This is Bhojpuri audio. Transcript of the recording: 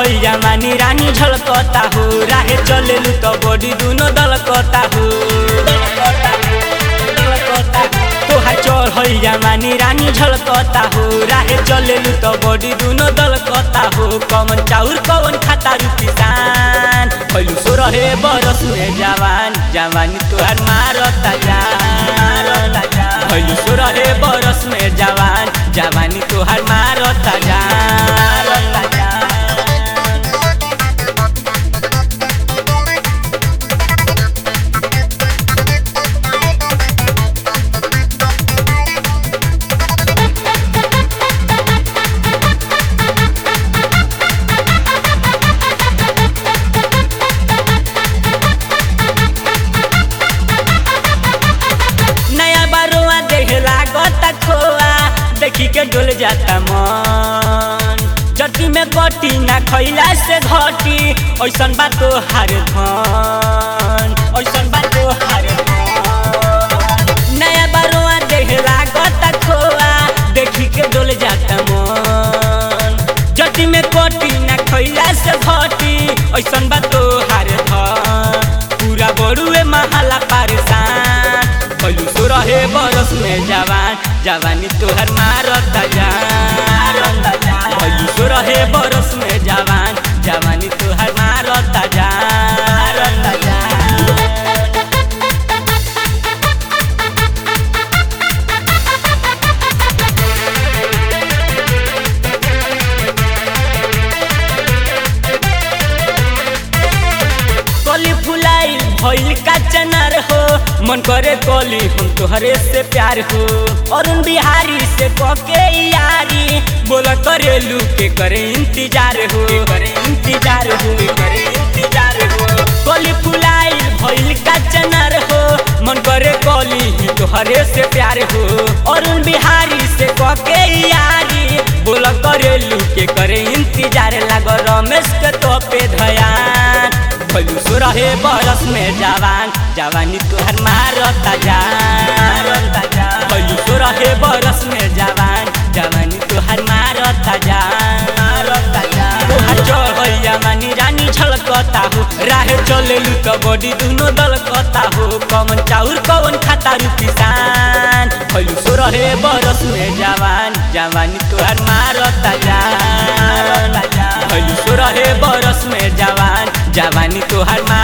चढ़ल जमानी रानी झलकता हो राहे चलेलू तो बॉडी दुनो दलकता हो तोहार चढ़ल जमानी रानी झलकता हो राहे चलेलू तो बॉडी दुनो दलकता हो कवन चाउर कवन खाता रू किसान पहलू सो रहे बरस में जवान जवानी तोहार मारता जान पहलू सो रहे बरस में जवान जवानी तोहार मारता जान नया बारुआ देख लागत खोआ देखी के डोल जाता मन चट्टी में कटी ना खैला से घटी ऐसन बात तो हार धन ऐसन बात तो हार धन नया बारुआ देख लागत खोआ देखी के डोल जाता मन चट्टी में कटी ना खैला से घटी ऐसन बात तो हार धन पूरा बड़ुए महाला पारसान भलू सो रहे बरस में जवान जवानी तोहर मारता जान भलू सो रहे बरस में जवान जवानी तोहर मारता जान कली फुलाई भइल का चनार हो मन करे कली हम तोहरे से प्यार हो अरुण बिहारी से पके यारी बोला करे लू के करे इंतजार हो करे इंतजार हो करे इंतजार हो कली फुलाई भइल का चनार हो मन करे कली तोहरे से प्यार हो अरुण बिहारी से पके यारी बोला करे लू के करे इंतजार लाग रमेश के तो पे धयान भलू सो रहे बरस में जवान जवानी तोहर मारता जान भलू सो रहे बरस में जवान जवानी तोहर मारता जान तोहर चढ़ल जवानी रानी झलकता हो राहे चलेलू तो बॉडी दुनो दलकता हो कवन चाउर कवन खाता रू किसान भलू सो रहे बरस में जवान जवानी तोहर मारता जान भलू सो रहे बरस में जवान जवानी तोहर